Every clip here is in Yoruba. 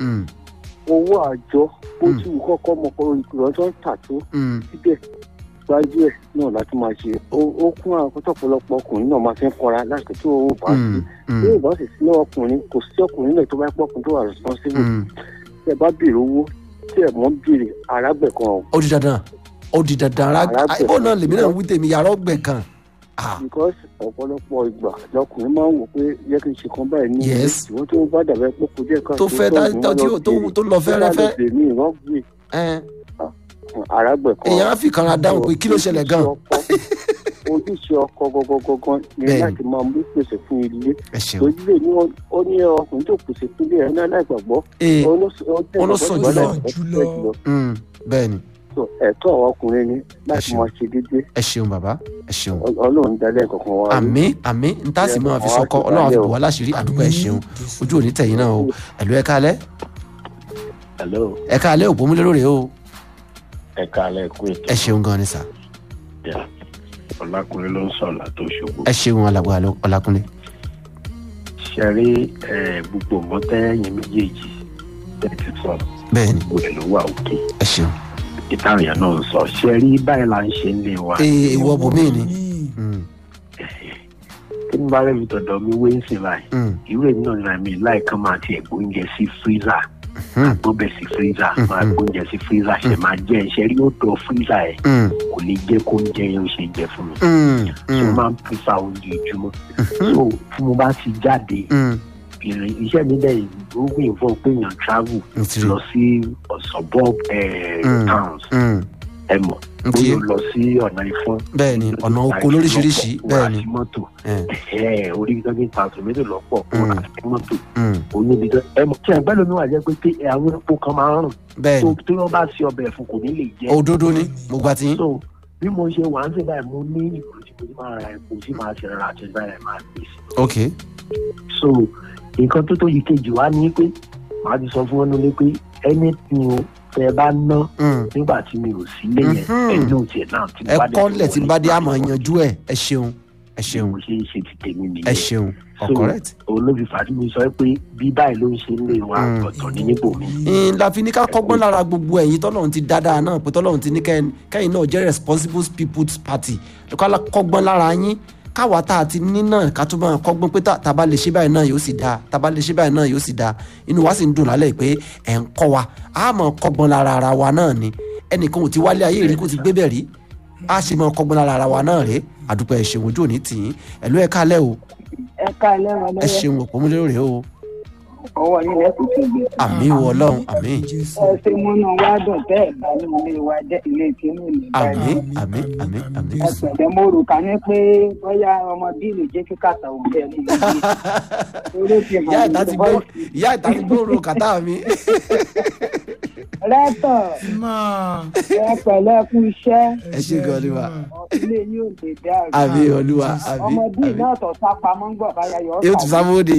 mm, owó àjọ ó Mm. ti wù kọ́kọ́ ọmọkùnrin ìrọ̀jọ́ ń tà tó mm, síbẹ̀ gbájú ẹ̀ náà láti máa ṣe ó ó kún àwọn pọ̀pọ̀lọpọ̀ ọkùnrin náà máa fi ń kọra láti tó owó bá sí mm, bí mm, ò bá sì sí lọ́wọ́ ọkùnrin kò sí ọkùnrin náà tó bá pọ̀kùn tó wà responsible mm. tí ẹ bá béèrè owó tí ẹ mọ́ béèrè arágbẹ̀ kan ọ̀ ó di dandan ó di dandan ara Arábìnrin. ibo náà lèmi náà ń wí tèmi yàrá ọgbẹ kan ah because ọ̀pọ̀lọpọ̀ ìgbà lọkùnrin máa ń wò pé yẹ kí n ṣe kan báyìí ní Yes. ìwọ́n tó bá dàbẹ́ pé kò díẹ̀ kan tó fẹ́ dá- tó- tí ó- tó- tó lọ fẹ́rẹ́fẹ́. ní ìrọ́gbìn ẹ arágbẹ̀ kan èèyàn á fi kanra dáhùn pé kí ló ṣẹlẹ̀ gan ojúṣe ọkọ gọgọgọgọ ni Bẹ́ẹ̀ni. láti máa mú pèsè fún ilé ẹ ṣeun ojúlé ní wọn- ó ní ọkùnrin tó pèsè fún ilé ẹ̀ náà láìgbàgbọ́ ee ó ló sọ- ó tẹ̀ ó ló gbàgbọ́ sọ jùlọ jùlọ. láìpẹ́ jùlọ. mm, bẹ́ẹ̀ ni So, ẹ̀tọ́ àwọn ọkùnrin ni láti ṣeun. máa ṣe déédéé ẹ ṣeun bàbá ẹ ṣeun Ọ- ọlọ́run dalẹ̀ kankan wa rí. àmì àmì níta sì máa fi sọkọ ọlọ́run àfi bò wá láṣìírí àdúgbò ẹ ṣeun ojú òní tẹ̀yìn náà o ẹ̀lú ẹ̀ka alẹ́ hello ẹ̀ka alẹ́ òpómúlérò rèé o ẹ káalẹ́ kú ètò ẹ ṣeun gan ni sà ìjà ọlákùnrin ló ń sọ̀rọ̀ látó ṣògo ẹ ṣeun alàgbà ọlákúnlé ṣe rí ẹ, gbogbo mọ́tẹ́yìn méjèèjì tẹ́ ti sọ bẹ́ẹ̀ ni gbogbo ẹ̀ ló wà òkè ẹ ṣeun ìtàn èèyàn náà ń sọ ṣe rí báyìí là ń ṣe ń lé wa ee ìwọ bòmí ni Mm, kí n bá rẹ̀ mi tọ̀dọ̀ mi wé ń sìn báyìí mm, irú èmi náà nira mi láìka máa tiẹ̀ gbóúnjẹ sí fírísà mm, gbọ́bẹ̀ sí fírísà máa Mhm. gbóúnjẹ sí fírísà ṣe máa jẹ́ ṣe rí ó dọ̀ fírísà ẹ̀ mm, kò ní jẹ́ kó oúnjẹ yẹn ó ṣe jẹ fún mi mm, so mm, máa ń pífà oúnjẹ ìjùmọ̀ so tí mo bá ti jáde mm, ìrìn iṣẹ́ mi dẹ̀ ó gbìn fún pé èèyàn travel n ti rí lọ sí suburb eh, Mm. towns Mm, ẹ mọ̀ n ti bóyá ó lọ sí ọ̀nà ìfọ́n bẹ́ẹ̀ ni ọ̀nà oko lóríṣiríṣi bẹ́ẹ̀ ni wà sí mọ́tò ẹ, ẹ̀ orí ibi tó ti ń ta tòmẹ́tò lọ́pọ̀ Mm. wà sí mọ́tò mm, oníbi tó ẹ mọ̀ tí ẹgbẹ́ lómi wà jẹ́ pé pé àwọn epo kan máa ń rùn bẹ́ẹ̀ tó ni tó wọ́n bá ṣe ọbẹ̀ fún kò ní lè jẹ́ òdodo ni mo gba ti yín so bí mo ṣe wà ń sè báyìí mo ní ìgò tí mo ti máa ra epo tí màá ṣe rárá àti báyìí máa gbé sí ok so nǹkan tó tó yìí kejì wá ní pé màá ti sọ fún wọn nílé pé ẹni tí o tẹ bá ná Mm, nígbà tí mi ò sí lé yẹn Mhm. ẹni ò tiẹ̀ náà tí mo ẹ bá dé kọ́lẹ̀ tí n bá dé wọlé, àmọ́ màá yanjú ẹ̀ ẹ ṣeun ẹ bí ṣeun mo ṣe ń ṣe ti tèmi ẹ nìyẹn ṣeun So, correct. olóbi fàtí mi sọ pé bí báyìí ló ń ṣe ń lè wá Mm. ọ̀tọ̀ ní níbò mi n la fi ní ká kọ́gbọ́n lára gbogbo ẹ̀yin tọ́lọ́run ti dáadáa náà pé tọ́lọ́run ti ní kẹ́yìn kẹ́yìn náà jẹ́ responsible people's party ká la kọ́gbọ́n lára yín káwa tá a ti ní náà ká tó máa kọ́gbọ́n pé tá a bá lè ṣe báyìí náà yóò sì dáa tá a bá lè ṣe báyìí náà yóò sì dáa inú wa sì ń dùn lálẹ́ pé ẹ̀ ń kọ́ wa a máa kọ́gbọ́n lára ara wa náà ni ẹnìkan ò ti wálé ayé rí kó ti gbé bẹ̀ rí a sì máa kọ́gbọ́n lára ara wa náà rèé àdúpẹ́ ẹ̀ ṣeun ojú òní tì í ẹ̀lú ẹ̀ kálẹ̀ o ẹ ká lẹ́wọ̀n ẹ lọ́wọ́ ṣeun òpómúlérò rèé o ọwọ́ yín lẹ́kùn tó gbé. àmì wọ ọlọ́run àmì ẹ ṣe múnú wá dùn tẹ́ ẹ̀ bá ní ilé wa jẹ́ ilé tìǹbù ní àmì báyìí. àmì àmì àmì. ẹ pẹ̀lẹ́ mo rò ká ní pé bóyá ọmọ bíìlì jẹ́ kí kàtà òun bẹ́ẹ̀ ní ìlú. orí ti ìyá hàn ìta ní ti gbó bọ́ọ̀sì. ìyá ìta ti gbóòrò kàtà mi. rẹ́tọ̀ ẹ pẹ̀lẹ́ kú iṣẹ́ ẹ ṣe gan ni wa ilé yóò lè dàrú. àmì olúwa àmì ọmọ bíì àmì náà tọ̀ sápamọ́ ń gbọ̀ báyà yọ yóò tún sábòde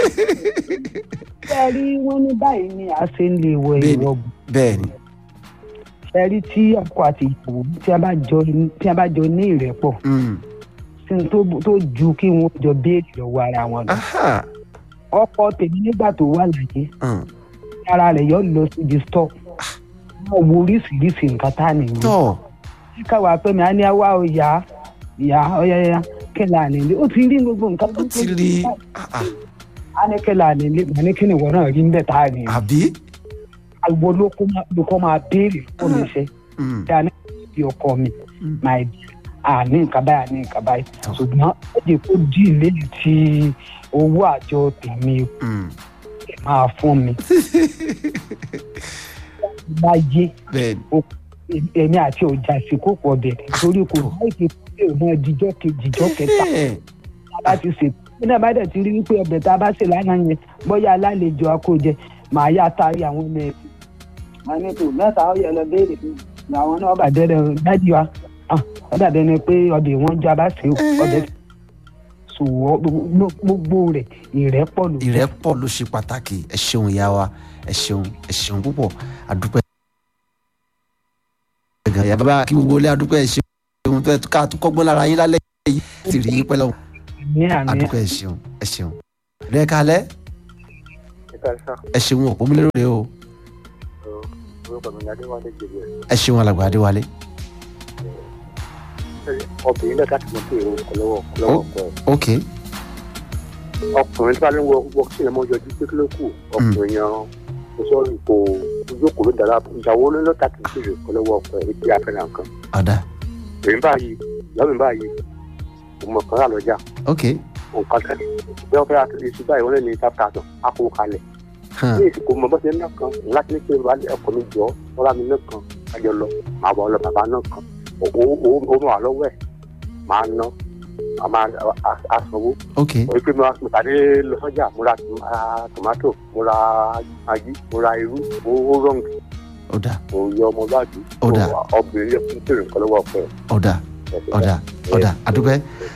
fẹ́ rí wọ́n ní báyìí ni a ṣe ń lè wọ Bẹ́ẹ̀ni. ìwọ̀gùn. bẹ́ẹ̀ ni ẹ rí tí ọkọ àti ìyàwó tí a bá jọ tí a bá jọ ní ìrẹ́pọ̀ Mm. sí ní tó tó ju kí wọn jọ béèrè lọ́wọ́ ara wọn lọ. Aha. ọkọ tèmi nígbà tó wà láyé Mm. ara rẹ̀ yọ lọ síbi stọ wọn wo oríṣiríṣi nǹkan tá a nìyí. tọ́ káwa pé mi á ní àwa ò yá ìyá ọ̀yáyá kẹlẹ́ ànílé ó ti rí gbogbo nǹkan ó ti rí ah, ah. á ní kẹlẹ́ ànílé mà ní kí ni ìwọ náà rí níbẹ̀ tá a nìyí. àbí. àgbo ló kó máa ló kọ́ máa béèrè fún mi ṣe Mm. tí a ní bí ọkọ mi Mm. máa di àní nǹkan báyìí àní nǹkan báyìí Tọ́. ṣùgbọ́n ó jẹ́ kó dì lẹ́yìn tí owó àjọ tèmi Mm. máa fún mi. bá yé bẹ́ẹ̀ ni èmi àti ọjà sí kò pọ̀ bẹ̀rẹ̀ torí kò láì fi pé òun náà dijọ́ kejì dijọ́ kẹta Ẹ̀, láti ṣe bí náà bá dẹ̀ ti rí wípé ọbẹ̀ tá a bá ṣe lánàá yẹn bóyá alálejò akójẹ màá yá taari àwọn ọmọ ẹ̀. màá ní kò mẹ́ta ó yẹ lọ béèrè fún mi àwọn náà bà dẹ́rẹ́ dájú wa ah, ó dàbí ẹni pé ọbẹ̀ wọn jọ abá ṣe ọbẹ̀ sòwò gbogbo rẹ̀ ìrẹ́pọ̀ ló ìrẹ́pọ̀ ló ṣe pàtàkì ẹ ṣeun ìyá wa ẹ ṣeun ẹ ṣeun púpọ̀ àdúpẹ́. gan ìyá bàbá kí gbogbo ilé àdúpẹ́ ẹ ṣeun fẹ́ ká tó kọ́gbọ́n lára yín lálẹ́ yìí ti rí yín pẹ́ lọ́wọ́ ní àmì àdúpẹ́ ẹ ṣeun ẹ ṣeun. rẹ kalẹ́ ẹ̀ka sá ẹ ṣeun òpómúlérò rẹ o orúkọ mi ní adéwálé jèrè ẹ ṣeun alàgbà adéwálé obìnrin náà láti mọ pé èrò ọkọ lọ́wọ́ ọkọ lọ́wọ́ ọkọ ẹ̀ ok ọkùnrin tí wàá ní wọ wọ sí ẹmọ yọjú pé kí ló kù ọkùnrin yan kò sọ̀rọ̀ kò jókòó ló dára ìyàwó ló lọ́ta kì í ṣe èrò ọkọ lọ́wọ́ ọkọ ẹ̀ ètò àfẹ́ràn kan ọ̀dà èmi báyìí ìyá mi báyìí mo mọ̀ kàn rà lọ́jà ok nǹkan tẹ́lẹ̀ bí wọ́n fẹ́ ra tuntun iṣu báyìí wọ́n lè ní five thousand á kó kalẹ̀ hàn ní ìsìnkú mọ̀ bọ́sẹ̀ náà kan láti ní pé wàá ọkọ̀ mi jọ wọ́n rà mí náà kan kájọ lọ màá bọ̀ ọ lọ bàbá náà kan owó owó owó wà lọ́wọ́ ẹ̀ màá ná màá máa asanwó ok orí pé mo mo tàdé lọ sọ́jà mo ra tom- ra tomato mo ra agi mo ra irú owó rọ́ǹgì ọ̀dà mo yọ ọmọlúwàbí Ó dà. obìnrin yẹ fún tèrè nǹkan lọ́wọ́ ọkọ ẹ̀ ọ̀dà ọ̀dà ọ̀dà àdúpẹ́.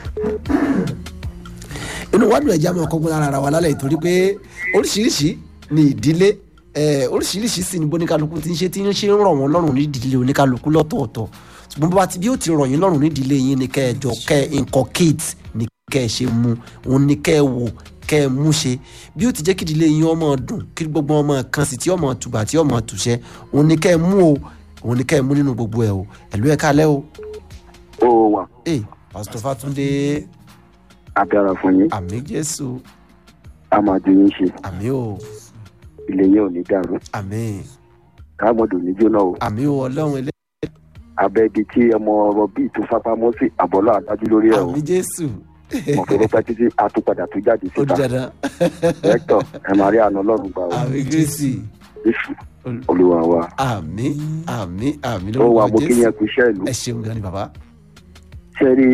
inú wàdùn ẹ̀jẹ̀ àmọ́ ọkọ̀ gbọ́dọ̀ ara wa lálẹ́ ìtorí pé oríṣiríṣi ni ìdílé eh, oríṣiríṣi sì ni bóníkálukú ti ń ṣe tí ń ṣe ń rọ̀ wọ́n lọ́rùn ní ìdílé oníkálukú lọ́tọ̀ọ̀tọ̀ ṣùgbọ́n bó bá ti bí ó ti rọ̀ yín lọ́rùn ní ìdílé yín ni kẹ́ ẹ jọ kẹ́ ẹ inculcate ni kẹ́ ẹ ṣe mu òun ni kẹ́ ẹ wò kẹ́ ẹ mú ṣe bí ó ti jẹ́ kí ìdílé yín ọmọ dùn kí gbogbo ọmọ kan sì tí ọmọ tùbà tí ọmọ tùṣẹ́ òun ni kẹ́ ẹ mú o òun ni kẹ́ ẹ mú nínú gbogbo ẹ o ẹ̀lú ẹ̀ kálẹ́ o ó wà ee pásítọ̀ fàtúndé agbára fún yín àmì jésù a máa ju yín ṣe àmì o ilé yín ò ní dàrú àmì káàmọ́dù ní jóná o àmì o ọlọ́run ilé abẹ́ ibi tí ọmọ ọ̀rọ̀ bíi tó sápamọ́ sí àbọ̀lọ́ àdájú lórí ẹ̀ o àmì jésù mọ̀ pé ó pẹ́ títí àtúpadà tó jáde ó di síta dandan rẹ́tọ̀ ẹ̀ máa rí àná ọlọ́run gbà o àmì kristi jésù olúwa wa àmì àmì àmì ó wà mo lórúkọ kí jésù yẹn kú iṣẹ́ ìlú ẹ ṣeun gan ni bàbá ṣe rí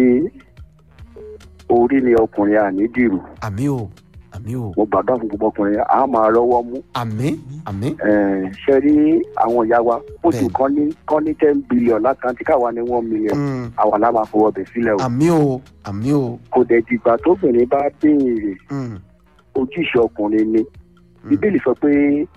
orí ni ọkùnrin àní dìrù àmì o àmì o mo gbàgbọ́ fún gbogbo ọkùnrin a máa rọ́wọ́ mú àmì àmì Eh, ṣe rí àwọn ìyá wa oṣù Bẹ́ẹ̀ni. kan ní kan ní ten billion lákàntí káwa ní one million Mm, àwa la máa fọwọ́ bẹ̀ sílẹ̀ o àmì o àmì o kò dẹ̀ dìgbà tóbìnrin bá béèrè Mm, ojúṣe ọkùnrin ni mm, bíbélì sọ pé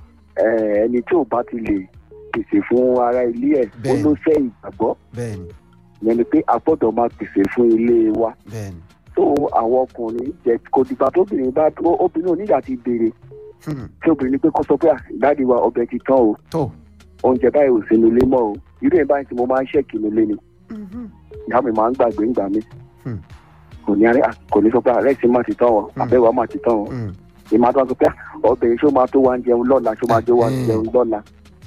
eh, ẹni tí ò bá ti lè pèsè fún ara ilé ẹ̀ ó Bẹ́ẹ̀ni. ló fẹ́ ìgbàgbọ́ bẹ́ẹ̀ni ìyẹn ni pé a gbọ́dọ̀ máa pèsè fún ilé wa bẹ́ẹ̀ni tó àwọn ọkùnrin jẹ kò dìgbà tóbìnrin bá ó- obìnrin ò nígbà ti béèrè Hmm, tí obìnrin ní pé kó sọ pé "Ah, dáàdi wa ọbẹ̀ ti tán o tó oúnjẹ báyìí ò sínú ilé mọ́ o irú ẹ̀ báyìí tí mo máa ń ṣẹ́ẹ̀kì nílé ni Mhm, ìyá mi máa ń gbàgbé ńgbà mi Hmm. kò ní arẹ kò ní sọ pé ààrẹ ti máa ti tán o Hmm. àbẹ̀wò máa ti tán o mm, ìmọ̀ àti wọn sọ pé "Ah, ọbẹ̀ yìí ṣó máa tó wá ń jẹun lọ́la ṣó máa tó wá ń Hmm. jẹun lọ́la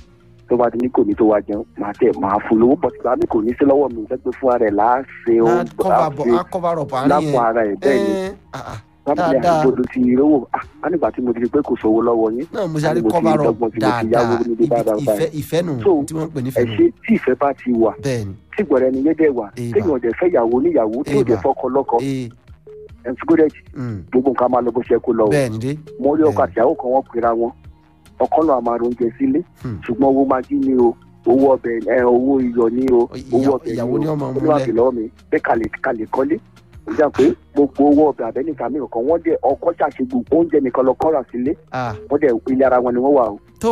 tó bá ti ní kò ní tó wá jẹun màá tẹ̀ máa fún lówó bọ̀ tìgbà mi kò ní sí lọ́wọ́ mi jẹ́ pé fún ara ẹ̀ láàṣẹ á ohun cover bọ̀ á cover up àárín lápò yẹn ara ẹ̀ bẹ́ẹ̀ ni Eh, ah, ah, lábìlẹ̀ dáadáa. àgbòdo ti rówó ah á nígbà tí mo ti rí pé kò sówó lọ́wọ́ yín náà mo ṣe àrí mo ti cover up dọ́gbọ́n tí mo ti yáwó dáadáa níbi báyìí Ibi- báyìí. ìfẹ́ ìfẹ́ nù So, tí wọ́n ń pè ní ẹ ìfẹ́ nù ṣe tí ìfẹ́ bá ti wà bẹ́ẹ̀ni tí gbọ̀rẹ́ ni yédè wà Ìbà. téèyàn ọ̀dẹ̀ fẹ́ yàwó níyàwó tí ò dẹ̀ Ìbà. fọ́kọ lọ́kọ ee ẹ̀ ti gbọ́dẹ̀ mm, gbogbo nǹkan máa lọ bó ṣe kó lọ o bẹ́ẹ̀ni dé mo rí ọkọ bẹ́ẹ̀ni. àtìyàwó kan wọ́n pera wọn ọkọ náà máa ronjẹ sílé Hmm. ṣùgbọ́n owó máa jí ni o owó ọbẹ̀ ẹ owó iyọ̀ ni o Ìyà- owó ọbẹ̀ ìyàwó ni o ọmọ olúwa múlẹ̀. fi lọ́wọ́ mi pé kalẹ̀ kalẹ̀ kọ́lé ó jà pé gbogbo owó ọbẹ̀ àbẹ́nìkà mi kan wọ́n dẹ̀ ọkọ ṣàṣe gbogbo oúnjẹ nìkan lọ kọ́ra sílé ah wọ́n dẹ̀ ilé ara wọn ni wọ́n wà o tó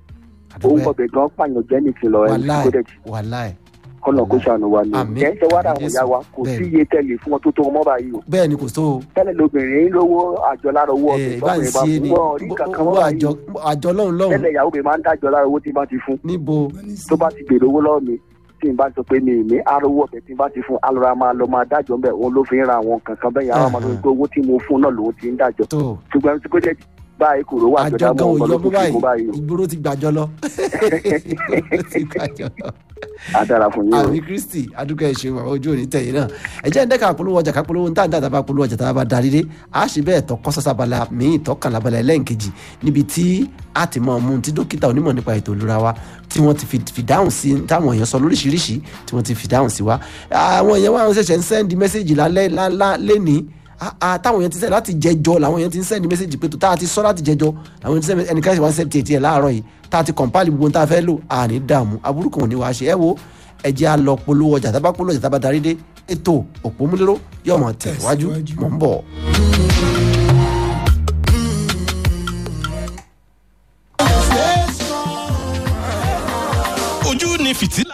owó àdúgbò ọbẹ̀ gan pààyàn jẹ́ nìkan lọ ẹ̀ wàláì gbọ́dẹ̀ wàláì kọ́nà kó ṣàánú wa ni o Àmín. kẹ́ ń ṣe wá àwọn Jésù. ìyá wa kò sí Bẹ́ẹ̀ni. iye tẹ́lẹ̀ fún wọn tó tó ọmọ báyìí o bẹ́ẹ̀ni kò tó o tẹ́lẹ̀ lóbìnrin lówó àjọ lára owó ọbẹ̀ ee bá ń tọ́kùnrin bá ṣe ni fún wọn rí kankan owó mọ́ báyìí àjọ àjọ lọ́hùn lọ́hùn tẹ́lẹ̀ ìyàwó mi máa ń dájọ́ lára owó tí n bá ti fún níbo tó bá ti gbèrè owó lọ́wọ́ mi tí n bá sọ pé mi ní arówó ọbẹ̀ tí n bá ti fún alọ́ra máa lọ máa dájọ́ ńbẹ̀ òun ló fi ń ra àwọn kankan bẹ́ẹ̀ yàrá máa lọ pé owó tí mo fún náà lòun ti ń dájọ́ tó ṣùgbọ́n tí kò jẹ́ báyìí kò rówó àjọ àjọ dámọ̀ gan ọmọ òyọ ló mú tún fi kó báyìí báyìí o ìgboro ti gbàjọ lọ Ìgboro ti gbàjọ lọ adára fún yín o àmì kristi adúgbò ẹ ṣeun àwọn ojú òní tẹ̀yìn náà ẹ jẹ́ ǹdẹ́ka àpolówó ọjà kápolówó ń tàǹdà tàbá polówó ọjà tàbá darí dé a ṣe bẹ́ẹ̀ tọ́ kọ́sọ́sàbala míì tọ́kànlá balẹ̀ ẹlẹ́ǹkejì níbi tí a ti mọ ọmú tí dókítà onímọ̀ nípa ètò ìlera wa tí wọ́n ti fi- fi dáhùn sí táwọn èèyàn sọ lóríṣiríṣi tí wọ́n ti fi dáhùn sí wa àwọn èèyàn wa ṣẹ̀ṣẹ̀ ń sẹ́ndì mẹ́sẹ̀gì lálẹ́ lálá lẹ́ni táwọn èèyàn ti sẹ́ láti jẹjọ làwọn èèyàn ti ń sẹ́ndì mẹ́sẹ̀gì pé tó tá a ti sọ láti jẹjọ àwọn èèyàn ti sẹ́ndì ẹnìkan ṣe wá ń sẹ́ndì tiẹ̀ tiẹ̀ láàárọ̀ yìí tá a ti kọ̀ǹpáàlì gbogbo ohun tá a fẹ́ lò àní dààmú aburú kan ò ní wàá ṣe ẹ wo ẹ jẹ́ a lọ polówó ọjà tábà polówó ọjà tábà darí dé ètò òpómúléró yóò mọ̀ tẹ̀síwájú mọ̀ ń bọ̀. ojú ni fìtílà